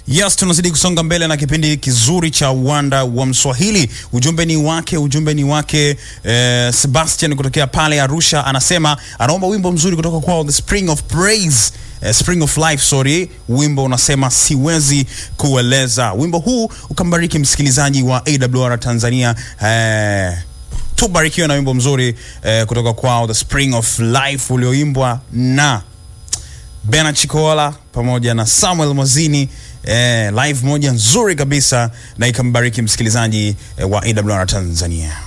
Yes, tunazidi kusonga mbele na kipindi kizuri cha uwanda wa Mswahili. Ujumbe ni wake, ujumbe ni wake eh, Sebastian kutokea pale Arusha, anasema anaomba wimbo mzuri kutoka kwao The Spring of Praise eh, Spring of Life, sorry. Wimbo unasema siwezi kueleza. Wimbo huu ukambariki msikilizaji wa AWR Tanzania eh, tubarikiwe na wimbo mzuri eh, kutoka kwao The Spring of Life ulioimbwa na Bena Chikola pamoja na Samuel Mwazini eh, live moja nzuri kabisa na ikambariki msikilizaji eh, wa AWR Tanzania.